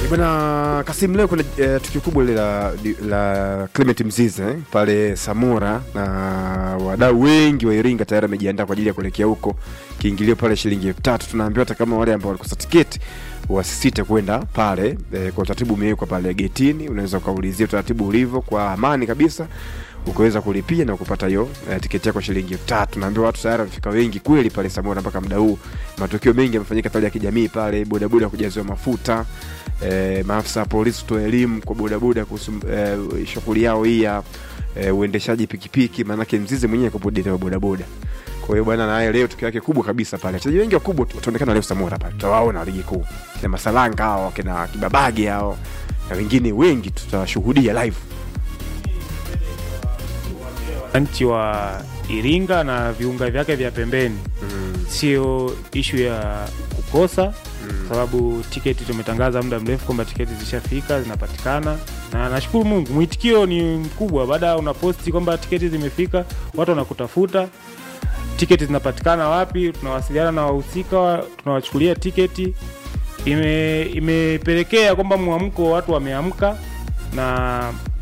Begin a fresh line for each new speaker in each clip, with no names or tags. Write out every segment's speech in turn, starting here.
Bwana Kasim, leo kuna eh, tukio kubwa ile la, la Clement Mzize eh, pale Samora na wadau wengi wa Iringa tayari wamejiandaa kwa ajili ya kuelekea huko. Kiingilio pale shilingi elfu tatu. Tunaambiwa hata kama wale ambao walikosa tiketi wasisite kwenda pale eh, kwa utaratibu umewekwa pale getini. Unaweza ukaulizia utaratibu ulivyo kwa amani kabisa ukaweza kulipia na kupata hiyo eh, tiketi yako shilingi elfu tatu. Naambiwa watu tayari wamefika wengi kweli pale Samora mpaka muda huu. Matukio mengi yamefanyika pale ya kijamii pale, bodaboda kujaziwa mafuta eh, maafisa wa polisi kutoa elimu kwa bodaboda kuhusu eh, shughuli yao hii ya eh, uendeshaji pikipiki, maanake Mzize mwenyewe yuko dereva bodaboda. Kwa hiyo bwana, naye leo tukio yake kubwa kabisa pale. Wachezaji wengi wakubwa tu- wataonekana leo Samora pale, tutawaona ligi kuu, kina Masalanga hao, kina Kibabage hao na wengine wengi tutawashuhudia live.
wananchi wa Iringa na viunga vyake vya pembeni, sio ishu ya kukosa sababu tiketi tumetangaza muda mrefu kwamba tiketi zishafika zinapatikana, na nashukuru Mungu mwitikio ni mkubwa. Baada ya unaposti kwamba tiketi zimefika, watu wanakutafuta tiketi zinapatikana wapi, tunawasiliana na wahusika, wa- tunawachukulia tiketi. Ime, imepelekea kwamba mwamko wa watu wameamka na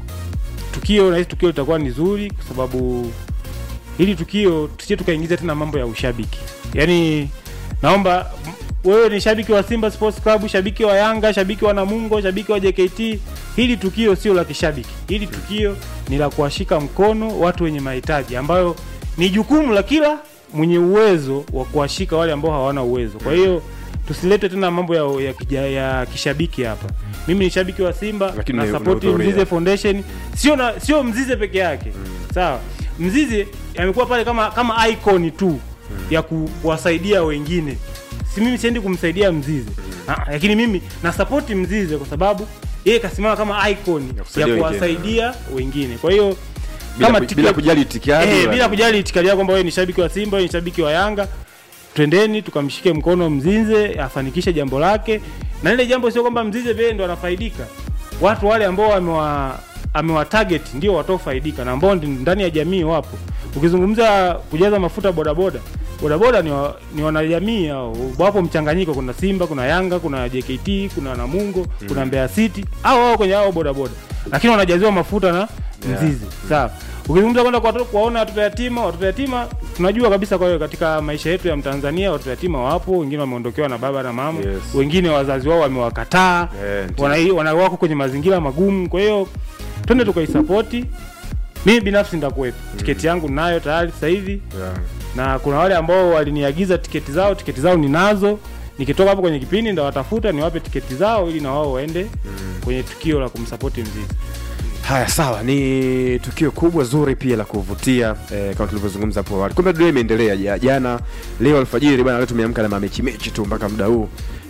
tukio na hili tukio litakuwa ni zuri kwa sababu hili tukio tusije tukaingiza tena mambo ya ushabiki. Yaani naomba m- wewe ni shabiki wa Simba Sports Club, shabiki wa Yanga, shabiki wa Namungo, shabiki wa JKT, hili tukio sio la kishabiki. Hili tukio ni la kuwashika mkono watu wenye mahitaji ambayo ni jukumu la kila mwenye uwezo wa kuwashika wale ambao hawana uwezo. Kwa hiyo tusilete tena mambo ya, ya, kija, ya kishabiki hapa. Mimi ni shabiki wa Simba
Lakini
na
una-
support
unahudhuria.
Mzize Foundation, sio na sio Mzize peke yake. Sawa. Mzize amekuwa pale kama kama icon tu ya ku, kuwasaidia wengine. Si mimi siendi kumsaidia Mzize. Ah, lakini mimi na support Mzize kwa sababu yeye kasimama kama icon ya
kusaidia wengine.
kuwasaidia wengine. Kwa hiyo
Bila,
kama
ku-
tiketi-
bila kujali itikadi
Eh,
wala-
bila kujali itikadi yako kwamba wewe ni shabiki wa Simba, wewe ni shabiki wa Yanga, twendeni tukamshike mkono Mzize afanikishe jambo lake, na ile jambo sio kwamba Mzize pekee ndo anafaidika. Watu wale ambao amewa amewa target ndio wataofaidika na ambao ndi- ndani ya jamii wapo. Ukizungumza kujaza mafuta bodaboda, bodaboda ni, wa, ni wanajamii hao, wapo mchanganyiko. Kuna Simba, kuna Yanga, kuna JKT, kuna Namungo, kuna Mbeya City, hao wao kwenye hao bodaboda, lakini wanajaziwa mafuta na Mzize. Sawa. Ukizungumza kwenda kwa watoto- kuwaona watoto yatima, watoto yatima tunajua kabisa. Kwa hiyo katika maisha yetu ya Mtanzania watoto yatima wapo, wengine wameondokewa na baba na mama,
Yes.
wengine wazazi wao wamewakataa,
Eh, ndio.
wana, wana wako kwenye mazingira magumu. Kwa hiyo twende tukaisapoti. Mimi binafsi nitakuwepo, tiketi yangu ninayo tayari sasa hivi,
Yeah.
na kuna wale ambao waliniagiza tiketi zao, tiketi zao ninazo. Nikitoka hapo kwenye kipindi ndawatafuta niwape tiketi zao ili na wao waende kwenye tukio la kumsapoti Mzize.
Haya, sawa, ni tukio kubwa zuri pia la kuvutia eh, kama tulivyozungumza hapo awali. Kumbe dunia imeendelea ja- jana, leo alfajiri bwana, leo tumeamka na mamechi mechi tu mpaka muda huu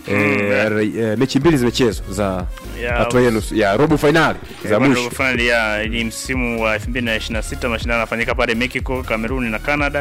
eh, re- eh, mechi mbili zimechezwa za
Ya,
hatua ya nusu ya robo finali za mwisho.
finali ya ni msimu wa 2026 mashindano yanafanyika pale Mexico, Cameroon na Canada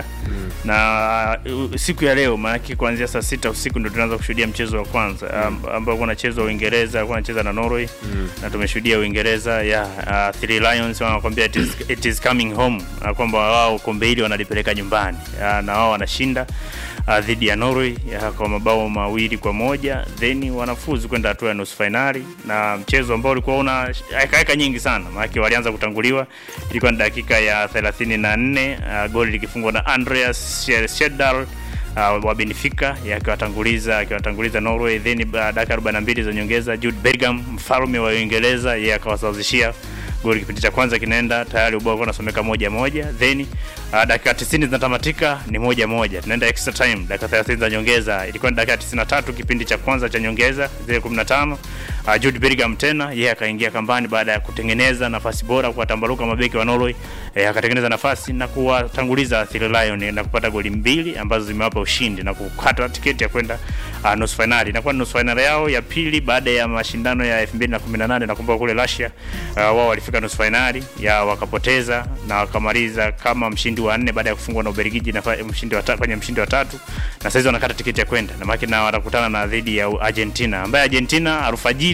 na uh, siku ya leo maanake kuanzia saa sita usiku ndio tunaanza kushuhudia mchezo wa kwanza mm. ambao unachezwa Uingereza, alikuwa anacheza na Norway na tumeshuhudia Uingereza ya uh, Three Lions wanakwambia it is, it is coming home uh, kwamba wao kombe hili wanalipeleka nyumbani uh, na wao wanashinda uh, dhidi ya Norway ya, kwa mabao mawili kwa moja then wanafuzu kwenda hatua ya nusu fainali, na mchezo ambao ulikuwa una hekaheka nyingi sana, maana walianza kutanguliwa, ilikuwa ni dakika ya 34 uh, goli likifungwa na Andreas Schedal uh, wa Benfica akiwatanguliza akiwatanguliza Norway, then uh, dakika 42 za nyongeza Jude Bellingham mfalme wa Uingereza yeye akawasawazishia goli kipindi cha kwanza kinaenda tayari ubao ulikuwa unasomeka moja moja, then uh, dakika 90 zinatamatika ni moja moja, tunaenda extra time, dakika 30 za nyongeza, ilikuwa ni dakika 93 kipindi cha kwanza cha nyongeza zile 15. Uh, Jude Bellingham tena yeye akaingia kambani baada ya kutengeneza nafasi bora kuwatambaruka mabeki wa Norway eh, akatengeneza nafasi na kuwatanguliza Three Lion na kupata goli mbili ambazo zimewapa ushindi na kukata tiketi ya kwenda uh, nusu finali. Inakuwa ni nusu finali yao ya pili baada ya mashindano ya 2018 nakumbuka kule Russia uh, wao walifika nusu finali ya wakapoteza na wakamaliza kama mshindi wa nne baada ya kufungwa na Ubelgiji na fa- mshindi wa tatu kwenye mshindi wa tatu, na sasa hizo wanakata tiketi ya kwenda na maki na watakutana na dhidi ya Argentina ambaye Argentina alfajiri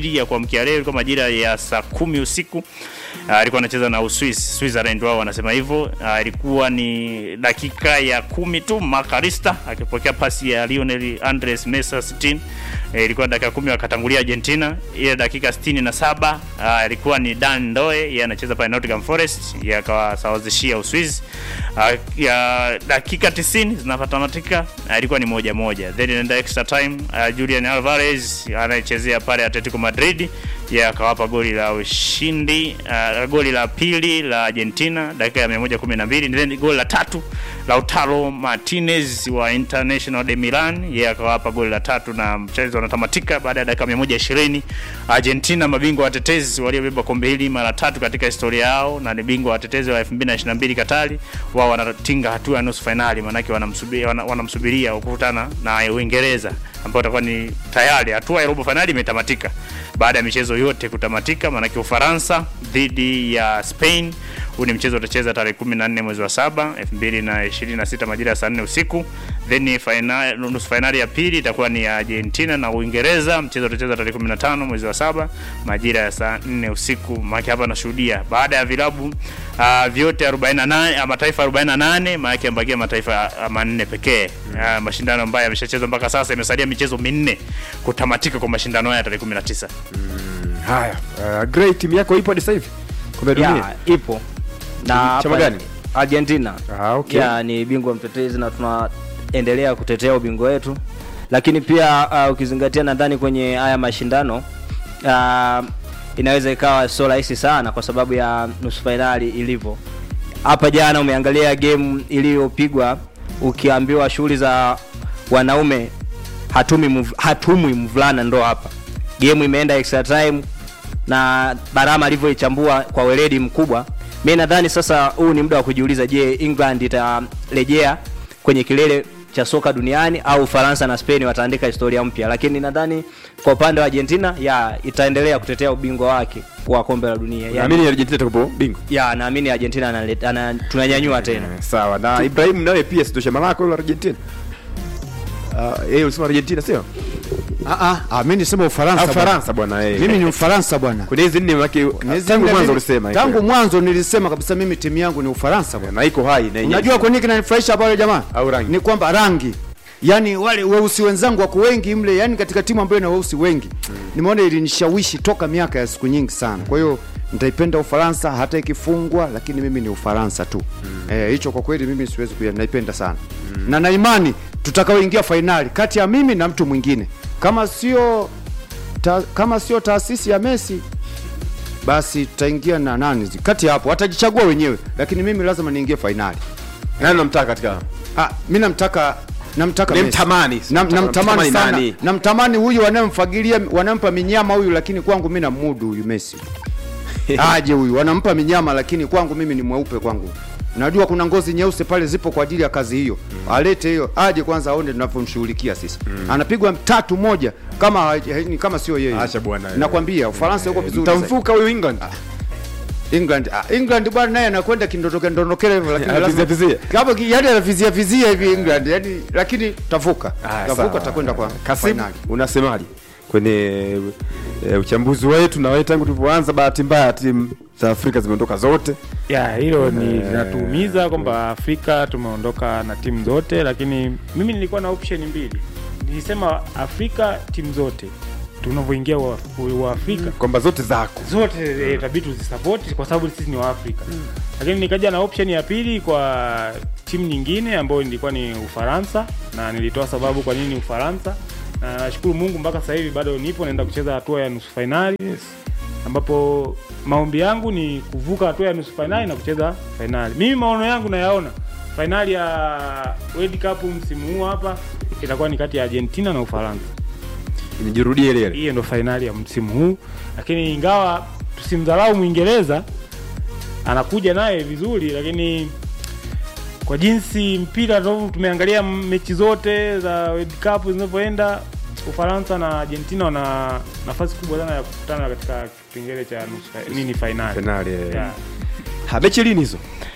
Jumapili ya kuamkia leo, ilikuwa majira ya saa kumi usiku Ah, alikuwa anacheza na Uswisi, Switzerland wao wanasema hivyo. Ah, Ilikuwa ni dakika ya kumi tu Makarista akipokea pasi ya Lionel Andres Messi 60. Eh, ilikuwa dakika kumi wakatangulia Argentina. Ile dakika 67 ah, ilikuwa ni Dan Ndoe, yeye anacheza pale Nottingham Forest, yeye akawasawazishia Uswisi. Ah, ya dakika 90 zinatamatika, ah, ilikuwa ni moja moja. Then in the extra time ah, Julian Alvarez anayechezea pale Atletico Madrid yeye akawapa goli la ushindi uh, goli la pili la Argentina dakika ya 112 then goli la tatu Lautaro Martinez wa International de Milan yeye akawapa goli la tatu na mchezo unatamatika baada ya dakika 120 Argentina mabingwa watetezi waliobeba kombe hili mara tatu katika historia yao na ni bingwa watetezi wa 2022 Katari wao wanatinga hatua ya nusu finali maanake wanamsubiria wana, wanamsubiria kukutana na Uingereza ambao utakuwa ni tayari hatua ya robo finali imetamatika baada ya michezo yote kutamatika, maanake Ufaransa dhidi ya Spain. Huu ni mchezo utacheza tarehe 14 mwezi wa 7 2026 majira ya saa 4 usiku. Then final, nusu finali ya pili itakuwa ni ya Argentina na Uingereza. Mchezo utacheza tarehe 15 mwezi wa 7 majira ya saa 4 usiku. Maana hapa nashuhudia baada ya vilabu uh, vyote 48 uh, mataifa 48 maana yamebakia mataifa uh, manne pekee. Uh, mashindano ambayo yameshachezwa mpaka sasa, imesalia michezo minne kutamatika kwa mashindano haya tarehe 19.
Haya, uh, great timu yako ipo hadi sasa hivi kombe la dunia.
ya ipo na
Chama
hapa
gani?
Argentina
Ah, okay.
ya ni bingwa mtetezi na tunaendelea kutetea ubingwa wetu, lakini pia uh, ukizingatia nadhani kwenye haya mashindano uh, inaweza ikawa sio rahisi sana kwa sababu ya nusu fainali ilivyo. Hapa jana umeangalia game iliyopigwa, ukiambiwa shughuli za wanaume hatumi mv, hatumwi mvulana ndo hapa game imeenda extra time na Barama alivyoichambua kwa weledi mkubwa, mi nadhani sasa huu ni muda wa kujiuliza, je, England itarejea kwenye kilele cha soka duniani au Ufaransa na Spain wataandika historia mpya? Lakini nadhani kwa upande wa Argentina ya itaendelea kutetea ubingwa wake wa kombe la dunia ya,
Naamini Argentina itakuwa bingwa.
ya naamini Argentina analeta- ana, tunanyanyua tena
Eh, Sawa. Na Ibrahim nawe pia sio shamba lako la Argentina. Ah, yeye ulisema Argentina sio?
Ah, ah, ah, mimi nisema Ufaransa.
Ah,
bwana.
Ufaransa bwana eh.
Mimi ni Ufaransa bwana.
Kwenye hizi nne maki
Hizi
tangu
nne
mwanzo
mimi-
ulisema.
Tangu mwanzo nilisema kabisa mimi timu yangu ni Ufaransa bwana.
na iko hai na yenyewe.
Unajua kwa nini kinanifurahisha pale jamaa?
Au rangi?
Ni kwamba rangi. Yaani wale weusi wenzangu wako wengi mle, yani katika timu ambayo ina weusi wengi. Nimeona ilinishawishi toka miaka ya siku nyingi sana. Kwa hiyo nitaipenda Ufaransa hata ikifungwa, lakini mimi ni Ufaransa tu. Eh, hicho kwa kweli mimi siwezi kuya, naipenda sana. Na na imani tutakaoingia fainali kati ya mimi na mtu mwingine. Kama sio ta, kama sio taasisi ya Messi basi tutaingia na nani zi- kati ya hapo watajichagua wenyewe, lakini mimi lazima niingie fainali.
Nani namtaka katika?
Ah, mimi namtaka namtaka Messi.
Nimtamani.
Nam, namtamani
Namtamani
sana
nani?
namtamani huyu wanamfagilia wanampa minyama huyu, lakini kwangu mimi namudu huyu Messi aje huyu wanampa minyama, lakini kwangu mimi ni mweupe kwangu. Najua kuna ngozi nyeusi pale zipo kwa ajili ya kazi hiyo. Alete hiyo, aje kwanza aone tunavyomshughulikia sisi. Anapigwa tatu moja kama haja- ni kama sio yeye.
Acha bwana.
Nakwambia Ufaransa yuko vizuri. zaidi.
Mtamfuka huyu England.
England ah, England bwana naye anakwenda kindondoke ndondokele hivyo lakini
Anavizia
lazima
vizia.
kama ki- yani anavizia vizia hivi England yani lakini tavuka tavuka takwenda kwa
Kasim,
finali
unasemaje kwenye e, uchambuzi wetu na wewe tangu tulipoanza, bahati mbaya timu za Afrika zimeondoka zote.
ya hilo ni linatuumiza kwamba Afrika tumeondoka na timu zote, lakini mimi nilikuwa na option mbili. Nilisema Afrika timu zote tunavyoingia wa, wa Afrika
Kwamba zote zako.
zote eh, itabidi tuzisapoti kwa sababu sisi ni Waafrika, lakini nikaja na option ya pili kwa timu nyingine ambayo ilikuwa ni Ufaransa, na nilitoa sababu kwa nini Ufaransa, na nashukuru Mungu mpaka sasa hivi bado nipo naenda kucheza hatua ya nusu fainali ambapo maombi yangu ni kuvuka hatua ya nusu fainali na kucheza fainali. Mimi maono yangu nayaona fainali ya World Cup msimu huu hapa itakuwa ni kati ya Argentina na Ufaransa
Inijirudie ile ile.
hiyo ndo fainali ya msimu huu, lakini ingawa tusimdharau Mwingereza, anakuja naye vizuri, lakini kwa jinsi mpira ambavyo tumeangalia mechi zote za World Cup zinavyoenda, Ufaransa na Argentina wana nafasi kubwa sana ya kukutana katika kipengele cha nusu fa- nini fainali.
Finali. eh.
Yeah.
Ha, mechi lini hizo?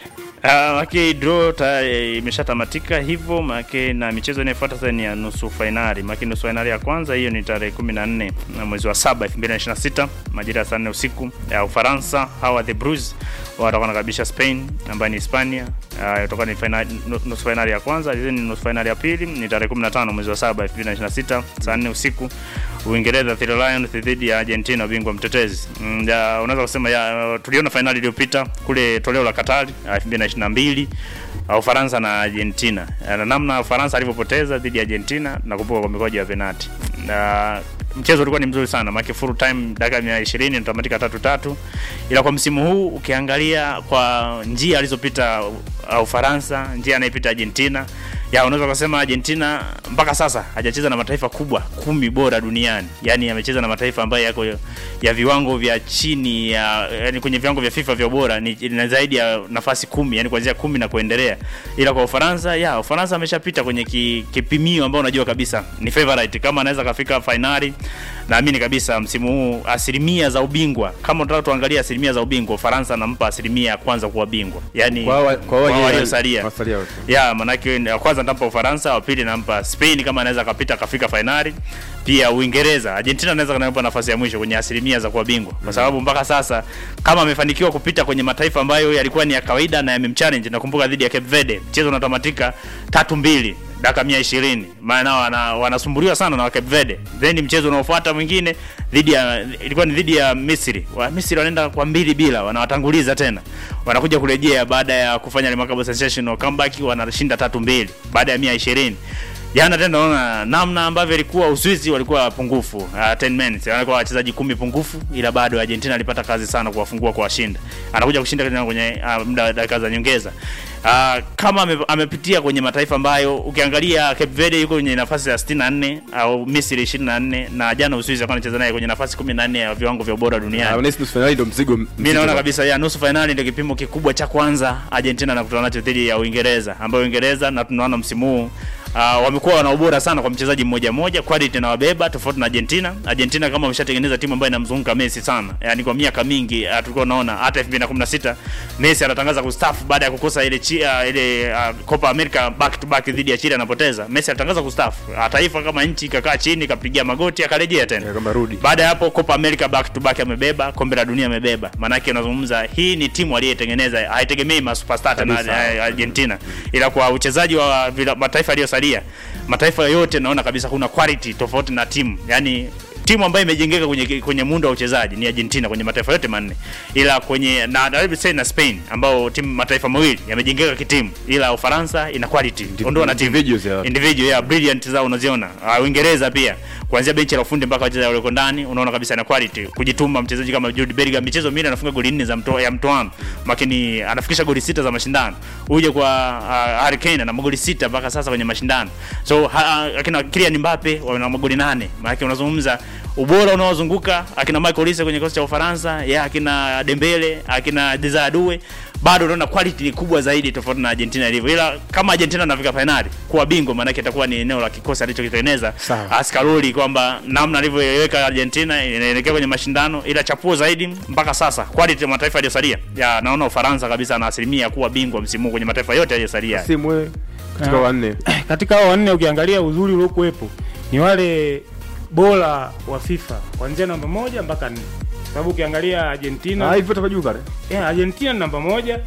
Uh, maki draw tayari imeshatamatika hivyo maki na michezo inayofuata sasa ni ya nusu fainali. Maki nusu fainali ya kwanza hiyo ni tarehe 14 na mwezi wa saba 2026 majira ya saa 4 usiku ya Ufaransa. Hawa the Blues watakuwa wanakaribisha Spain ambayo ni Hispania. Uh, itakuwa ni finali, nu- nusu fainali ya kwanza, hiyo ni nusu fainali ya pili ni tarehe 15 mwezi wa saba 2026 saa 4 usiku. Uingereza Three Lions dhidi ya Argentina bingwa mtetezi. Mm, ya, unaweza kusema ya, tuliona fainali iliyopita kule toleo la Qatar ya 2022 uh, Ufaransa na Argentina. Na namna Ufaransa alivyopoteza dhidi ya Argentina na kupuka kwa mikwaju ya penalti. Na mchezo ulikuwa ni mzuri sana, maana full time dakika 120 natamatika tatu tatu, ila kwa msimu huu ukiangalia kwa njia alizopita uh, Ufaransa, njia anayepita Argentina ya unaweza kusema Argentina mpaka sasa hajacheza na mataifa kubwa kumi bora duniani, yani amecheza na mataifa ambayo yako ya viwango vya chini ya yani kwenye viwango vya FIFA vya ubora ni, ni zaidi ya nafasi kumi, yani kuanzia kumi na kuendelea. Ila kwa Ufaransa ya Ufaransa ameshapita kwenye ki, kipimio ambao unajua kabisa ni favorite, kama anaweza kafika finali, naamini kabisa msimu huu asilimia za ubingwa, kama unataka tuangalia asilimia za ubingwa, Ufaransa anampa asilimia ya kwanza kuwa bingwa, yani
Kwa wa- kwa wa-
waliosalia
wasalia wote.
ya manake ya kwanza nitampa Ufaransa, wa pili nampa Spain kama anaweza akapita akafika fainali. Pia Uingereza, Argentina anaweza kanampa nafasi ya mwisho kwenye asilimia za kuwa bingwa, kwa sababu mpaka sasa kama amefanikiwa kupita kwenye mataifa ambayo yalikuwa ni ya kawaida na yamemchallenge. Nakumbuka dhidi ya Cape Verde mchezo unatamatika tatu mbili dakika mia ishirini maana wana, wanasumbuliwa sana na wa Cape Verde. Then mchezo unaofuata mwingine dhidi ya ilikuwa ni dhidi ya Misri. Wa Misri wanaenda kwa mbili bila, wanawatanguliza tena, wanakuja kurejea baada ya kufanya remarkable sensational comeback, wanashinda tatu mbili baada ya mia ishirini jana tena naona namna ambavyo ilikuwa Uswizi walikuwa pungufu uh, 10 minutes walikuwa wachezaji kumi pungufu, ila bado Argentina alipata kazi sana kuwafungua kwa washinda. Anakuja kushinda tena kwenye uh, muda wa dakika za nyongeza. Uh, kama ame, amepitia kwenye mataifa ambayo ukiangalia Cape Verde yuko kwenye nafasi ya 64 au Misri 24 na jana Uswizi alikuwa anacheza naye kwenye nafasi 14 ya viwango vya ubora duniani.
Ah, unahisi nusu finali ndio mzigo
Mimi naona kabisa ya nusu fainali ndio kipimo kikubwa cha kwanza Argentina anakutana nacho dhidi ya Uingereza, ambayo Uingereza na tunaona msimu huu Uh, wamekuwa wana ubora sana kwa mchezaji mmoja mmoja, quality na wabeba tofauti na Argentina. Argentina kama wameshatengeneza timu ambayo inamzunguka Messi sana, yani kwa miaka mingi uh, tulikuwa tunaona hata 2016 Messi anatangaza kustaafu baada ya kukosa ile chi, uh, ile uh, Copa America back to back dhidi ya Chile anapoteza. Messi alitangaza kustaafu, uh, taifa kama nchi ikakaa chini ikapigia magoti akarejea tena
kama rudi.
baada ya hapo Copa America back to back amebeba, kombe la dunia amebeba. Maanake unazungumza hii ni timu aliyetengeneza, haitegemei masuperstar tena
Kabisa.
eh, Argentina, ila kwa uchezaji wa vila- mataifa yaliyosalia, mataifa yote naona kabisa kuna quality tofauti na timu, yani timu ambayo imejengeka kwenye kwenye muundo wa uchezaji ni Argentina kwenye mataifa yote manne, ila kwenye na na, let say na Spain ambao timu mataifa mawili yamejengeka kitimu, ila Ufaransa ina quality, ondoa na timu
individuals ya watu.
individual yeah, brilliant zao unaziona. Uh, Uingereza pia kuanzia benchi la ufundi mpaka wachezaji walioko ndani unaona kabisa na quality, kujituma. Mchezaji kama Jude Bellingham michezo minne anafunga goli nne za mto, ya mtoano, lakini anafikisha goli sita za mashindano. Uje kwa uh, Harry Kane ana magoli sita mpaka sasa kwenye mashindano. So ha, akina Kylian Mbappe wana magoli nane. Maana unazungumza ubora unaozunguka akina Michael Olise kwenye kikosi cha Ufaransa, ya akina Dembele, akina Desire bado unaona quality ni kubwa zaidi tofauti na Argentina ilivyo, ila kama Argentina anafika fainali kuwa bingwa, maanake itakuwa ni eneo la kikosi alichokitengeneza
Sawa.
Askaroli, kwamba namna alivyoiweka Argentina inaelekea kwenye mashindano, ila chapuo zaidi mpaka sasa quality ya mataifa yaliyosalia, ya naona Ufaransa kabisa na asilimia ya kuwa bingwa msimu huu kwenye mataifa yote yaliyosalia.
Simu wewe katika
Ah.
wanne.
katika hao wanne ukiangalia uzuri uliokuwepo ni wale bora wa FIFA kuanzia namba moja mpaka nne, sababu ukiangalia Argentina
Ah, hivyo toka juu pale.
yeah, Argentina ni namba moja,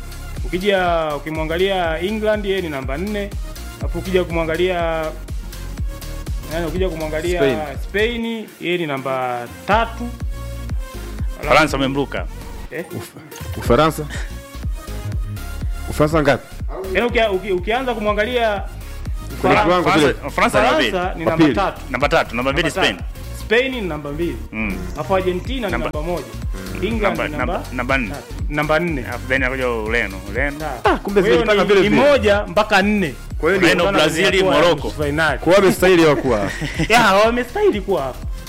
ukija ukimwangalia England yeye ni namba nne, alafu ukija kumwangalia yani, ukija kumwangalia
Spain.
Spain, yeye ni namba tatu. Alafu-
Faransa wamemruka
eh,
Ufaransa. Ufaransa ngapi?
yani ukia, uki, ukianza kumwangalia
Kwenye
Faransa-
kiwango kile.
Faransa Faransa namba mbili.
Faransa ni
Wa
namba
pili.
tatu
namba tatu, namba mbili
Namba
Spain.
tatu. Spain ni namba mbili
Mm.
alafu Argentina ni
Namba-
namba moja England
Namba
ni
namba
namba
namba nne.
tatu. namba nne
Alafu then anakuja Ureno. Ureno.
Ah,
kumbe
kwa hiyo
zilipanga
ni-
vile
ni
vile.
moja mpaka nne
Kwa hiyo
Ureno,
Kutokana na
Brazil,
hatua ya
Morocco.
nusu finali.
kwa wamestahili wa kuwa.
Ya, wamestahili kuwa hapa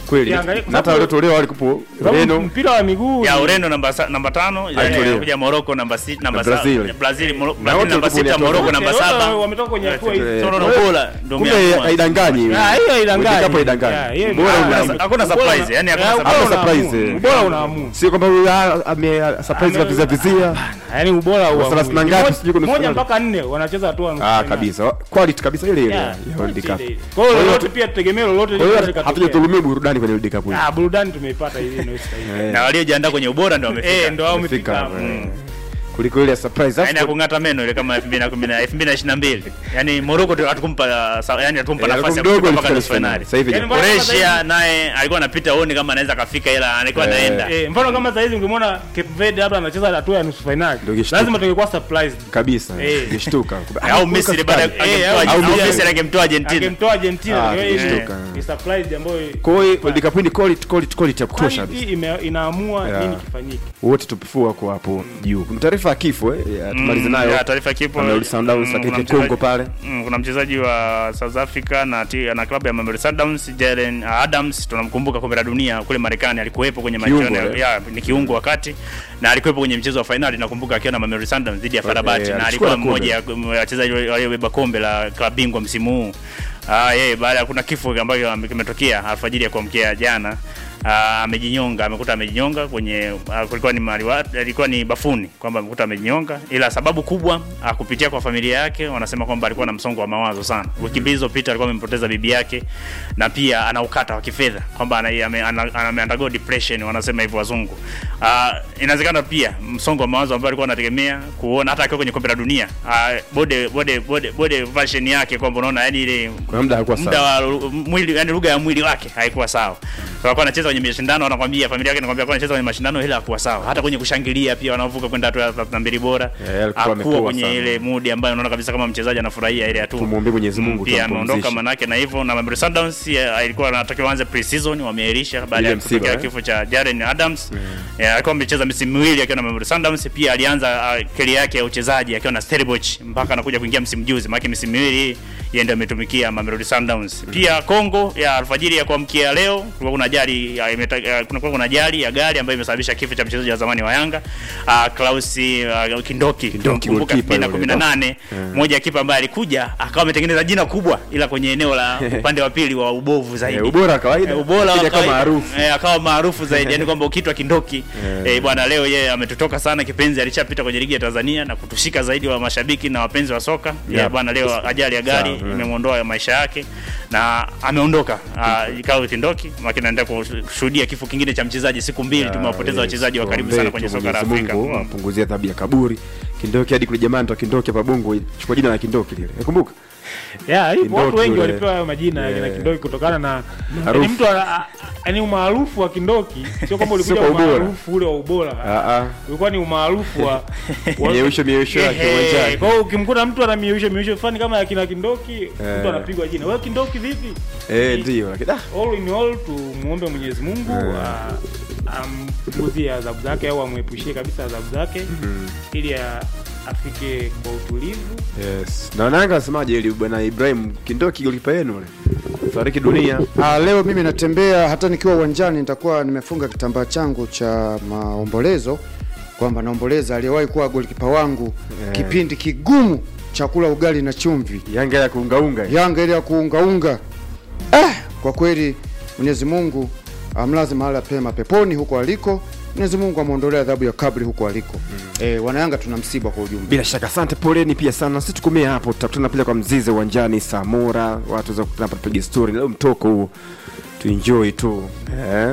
kweli
Ukiangalia-
na hata waliotolewa walikupo
Sababu
Ureno
mpira wa miguu
ya
ni-
Ureno namba sa- namba tano
Alitolewa.
kuja Morocco namba sita namba
Na
sa-
Brazil.
Brazil Moro-
Na
Brazil
wote
namba
walikuwa
sita
ni
Morocco
watu-
namba
wote
saba
wametoka kwenye hatua hizi.
Eh,
Solo na
kwa hiyo-
Angola ndio
kumbe
umeamua.
haidanganyi
Ah, hiyo haidanganyi.
World Cup haidanganyi.
Yeah, hiyo
Bora
ni-
una-
Hakuna- hakuna
ubora
surprise,
una-
yani hakuna
eh,
surprise.
ubora
Hakuna surprise,
unaamua.
eh.
Ubora unaamua.
sio kwamba huyu ah, ame surprise
Ame-
vizia vizia
Yaani ubora
Wa
huamui.
thelathini na ngapi, sijui kuna
Moja
finali.
mpaka nne wanacheza hatua nusu
ah
finali.
kabisa quality kabisa ile ile
Yeah,
ya World
yote
Cup
ile ile. Kwa hiyo
Kwa hiyo
lolote pia tutegemee lolote
kwa
linaweza
hiyo
likatokea.
hatujatulumia burudani kwenye World Cup hii
Ah, burudani tumeipata ile inayostahili.
Eh,
na waliojiandaa kwenye ubora ndio wamefika.
Eh, ndo hao
wamefika
wamefika
hapo,
hapo.
eh. kuliko ile ya surprise
Yaani ya
Alafu-
kung'ata meno ile kama 2010 2022. Yaani Morocco tu hatukumpa sa- yaani hatukumpa
Eh,
nafasi ya
mdogo
kufika mpaka
alifika
nusu finali.
sasa hivi
Yaani
ni-
mbona-
Croatia naye alikuwa anapita uone kama anaweza kafika ila alikuwa
Eh.
anaenda.
Eh, mfano kama sasa hivi ungemwona Cape Verde labda anacheza hatua ya nusu finali.
Ndio kishtuka.
Lazima tungekuwa surprised.
kabisa
Eh.
ngeshtuka
Au Misri baada ya-
Eh,
angemtoa-
au
au
Misri-
Misri angemtoa Argentina.
Angemtoa Argentina.
Ah,
Kwa hiyo
kishtuka.
ni- Ni surprise ambayo
kwa hiyo World Cup hii ni quality quality quality ya kutosha
quality ime- inaamua
Yeah.
nini kifanyike.
wote tupifua kwa hapo juu kuna taarifa ya kifo eh, ya tumalize
Mm,
nayo
ya taarifa kipo.
Mamelodi Sundowns
Mm,
lakini
kuna
Kongo
mchezaji-
pale
Mm, kuna mchezaji wa South Africa na ti, na klabu ya Mamelodi Sundowns Jalen Adams tunamkumbuka kombe la dunia kule Marekani alikuwepo kwenye
Kiungo,
mashindano
eh?
ya ni kiungo wakati na alikuwepo kwenye mchezo wa fainali nakumbuka akiwa na Mamelodi Sundowns dhidi ya Farabati
Eh,
na
alichukua
alikuwa
kombe.
mmoja ya wachezaji waliobeba kombe la klabu bingwa msimu huu. Ah, yeye baada ya kuna kifo ambacho ame- kimetokea alfajiri ya kuamkia jana ah, amejinyonga, amekuta amejinyonga kwenye ah, kulikuwa ni mahali wa- alikuwa ni bafuni kwamba amekuta amejinyonga, ila sababu kubwa ah, kupitia kwa familia yake wanasema kwamba alikuwa na msongo wa mawazo sana. Wiki mbili zilizopita alikuwa amempoteza bibi yake na pia ana ukata wa kifedha kwamba ana- ame- ana- ame undergo depression wanasema hivyo wazungu. Ah, inawezekana pia msongo wa mawazo ambao alikuwa anategemea kuona hata akiwa kwenye kombe la dunia. Ah, bode bode bode bode version yake kwamba unaona yani ile
kuna muda hakuwa
muda
sawa
wa lu- mwili yani lugha ya mwili wake haikuwa sawa. So alikuwa anacheza kwenye mashindano anakwambia familia yake anakwambia alikuwa anacheza kwenye mashindano ila hakuwa sawa. Hata kwenye kushangilia pia wanavuka kwenda hatua ya 32 bora.
Yeah, alikuwa
hakuwa
amepoa
kwenye
sana.
ile mood ambayo unaona kabisa kama mchezaji anafurahia ile hatua.
Tumwombee Mwenyezi Mungu
Mm,
tu
Pia
ampumzishe.
ameondoka manake na hivyo na Mamelodi Sundowns ya, ilikuwa anatakiwa aanze pre-season wameahirisha baada
Ile
ya
msiba,
kutokea
eh?
kifo cha Jaren Adams. Yeah, alikuwa amecheza misimu miwili akiwa na Mamelodi Sundowns pia alianza uh, career yake ya uchezaji akiwa na Stellenbosch mpaka anakuja kuingia msimu juzi maana misimu miwili hii yeye ndio ametumikia Mamelodi Sundowns. Pia Kongo ya alfajiri ya kuamkia leo kulikuwa kuna ajali ya, imeta- ya, kuna kuna ajali ya gari ambayo imesababisha kifo cha mchezaji wa zamani wa Yanga uh, Klaus uh, Kindoki tunamkumbuka
goalkeeper
2018 moja ya kipa ambaye alikuja akawa ametengeneza jina kubwa ila kwenye eneo la upande wa pili wa ubovu zaidi
Eh, ubora wa kawaida
Eh, ubora
lakini
wa
akawa
kawaida.
maarufu
Eh, akawa maarufu zaidi yani kwamba ukitwa kindoki eh, bwana leo yeye ametutoka sana kipenzi alishapita kwenye ligi ya Tanzania na kutushika zaidi wa mashabiki na wapenzi wa soka yeah.
Yeah.
bwana leo ajali ya gari
Sawa,
imemwondoa maisha yake na ameondoka uh, ikawa kindoki lakini naendelea kushuhudia kifo kingine cha mchezaji siku mbili tumewapoteza wachezaji wa karibu sana kwenye soka la Afrika
Mungu
Mm.
apunguzie adhabu ya kaburi Kindoki hadi kule jamaa ndo Kindoki hapa Bongo chukua jina la Kindoki lile nakumbuka
Yeah, hii
Kindoki
watu wengi
yule.
walipewa hayo majina ya
Yeah.
kina Kindoki kutokana na
Maarufu.
yani mtu ana- a- yani umaarufu wa Kindoki sio kwamba
Sio
ulikuja
kwa ubora.
umaarufu ule wa ubora.
ah ah
Ulikuwa ni umaarufu wa wa-
Mieusho, mieusho yake
Ehe,
uwanjani.
Kwa hiyo ukimkuta mtu ana mieusho mieusho fulani kama ya kina Kindoki,
Eh.
mtu anapigwa jina. Wewe Kindoki vipi?
eh ndio lakini ah
All in all tumuombe Mwenyezi Mungu
Eh.
a- ampunguzie adhabu zake au amwepushie kabisa adhabu zake ili a- afike kwa utulivu.
yes na wananga wasemaje ili bwana Ibrahim Kindoki golipa yenu yule fariki dunia
Ah, leo mimi natembea hata nikiwa uwanjani nitakuwa nimefunga kitambaa changu cha maombolezo kwamba naomboleza aliyewahi kuwa golikipa wangu
Yeah.
kipindi kigumu cha kula ugali na chumvi
Yanga ya kuungaunga
Yanga ile ya kuungaunga. Ah, kwa kweli Mwenyezi Mungu amlaze mahala pema peponi huko aliko. Mwenyezi Mungu amwondolee adhabu ya kabri huko aliko. Mm. Eh, wanayanga tuna msiba kwa ujumla.
bila shaka asante poleni pia sana sisi tukomee hapo tutakutana pale kwa mzize uwanjani samora watu waweza kukutana hapa tupige story leo mtoko huu tuenjoy tu eh,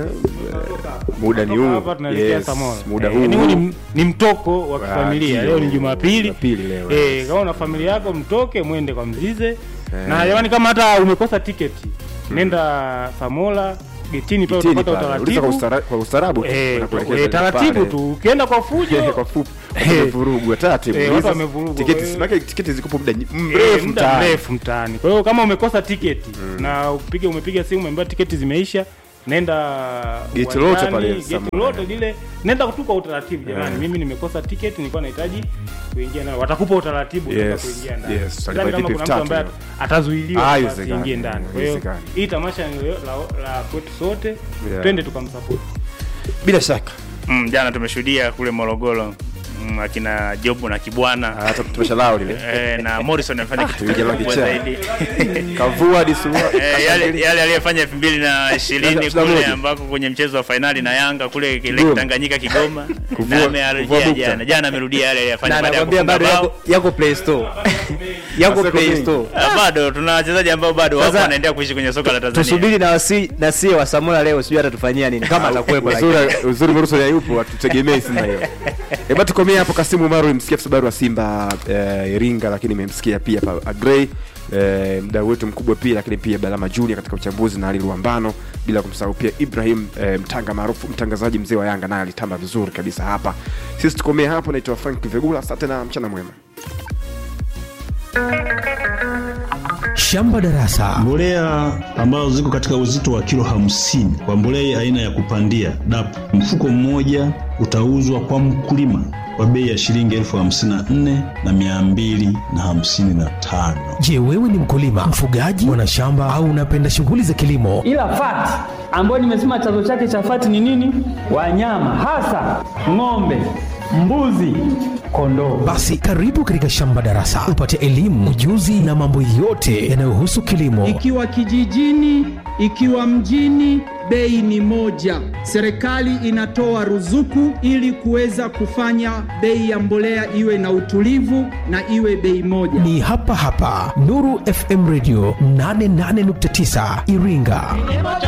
muda ni
Kutoka
huu
hapa tunaelekea
yes,
Samora.
muda
Eh,
huu
yani huu ni, ni mtoko wa
Ah,
kifamilia.
ndio.
Leo ni Jumapili.
Jumapili leo,
Eh,
yes.
kama una familia yako mtoke mwende kwa Mzize. Na jamani kama hata umekosa tiketi, nenda Samora getini pale
Kitini
utapata
pale, uliza kwa
utaratibu.
ustara- kwa ustarabu tu,
Eh,
wanakuelekeza
eh, taratibu
pale.
tu. Ukienda kwa fujo
kwa fupi vurugu taratibu
Eh,
Uliza
watu wamevurugwa,
tiketi
kwa hiyo-
simake tiketi ziko muda
Eh,
mrefu
muda
mtaani
mrefu mtaani. Kwa hiyo kama umekosa tiketi na upige umepiga simu umeambiwa tiketi zimeisha, nenda
Geti
uwanjani,
lote pale
geti
Samora.
lote lile nenda tu kwa utaratibu jamani mimi nimekosa tiketi nilikuwa nahitaji kuingia nayo watakupa utaratibu utaka
Yes,
kuingia ndani
yes,
Sidhani
utalipa
kama
vipi
kuna mtu ambaye
vitatu
atazuiliwa
Ah,
kwamba
haiwezekani,
asiingie ndani kwa hiyo
haiwezekani.
hii tamasha ni la, la kwetu sote
Yeah.
twende tukamsapoti
bila shaka
mm, jana tumeshuhudia kule morogoro mm, akina jobu na kibwana
hata tumesha lao lile
eh, na morrison amefanya kitu
Tuingia
kikubwa
kichaa.
zaidi
kavua hadi suruali
Eh, yale yale aliyefanya elfu mbili na ishirini
Ishirini na
kule
moja.
ambako kwenye mchezo wa fainali na Yanga kule kile
Kigoma.
Tanganyika Kigoma
Kuvua-
na
kuvua
amerejea
bukta.
jana jana amerudia yale aliyofanya
na
baada ya
nakwambia
kufunga
bado
bao
yako, yako play store yako
Maseko
play
mengi.
store
Ah, bado tuna wachezaji ambao bado wapo
Sasa,
wanaendelea kuishi kwenye soka la Tanzania
tusubiri na wasi na sie wa Samora leo sijui atatufanyia nini kama atakuwepo lakini.
uzuri uzuri Morrison hayupo atutegemei sina hiyo hebu tukomea hapo Kasimu Maru msikia afisa habari wa Simba eh, Iringa lakini nimemsikia pia pa Agrey eh, mdau wetu mkubwa pia lakini pia Balama Junior katika uchambuzi na Ali Luambano bila kumsahau pia Ibrahim eh, mtanga maarufu mtangazaji mzee wa Yanga naye alitamba vizuri kabisa hapa sisi tukomea hapo naitwa Frank Vegula asante na mchana mwema
Shamba Darasa.
Mbolea ambazo ziko katika uzito wa kilo hamsini kwa mbolea aina ya kupandia DAP, mfuko mmoja utauzwa kwa mkulima kwa bei ya shilingi elfu hamsini na nne na mia mbili na hamsini na tano.
Je, wewe ni mkulima, mfugaji, mwanashamba au unapenda shughuli za kilimo?
ila fati ambayo nimesema chanzo chake cha fati ni nini? Wanyama hasa ng'ombe, mbuzi, kondoo.
Basi karibu katika Shamba Darasa upate elimu, ujuzi na mambo yote yanayohusu kilimo.
ikiwa kijijini, ikiwa mjini, bei ni moja. Serikali inatoa ruzuku ili kuweza kufanya bei ya mbolea iwe na utulivu na iwe bei moja.
Ni hapa hapa Nuru FM Radio 88.9 Iringa.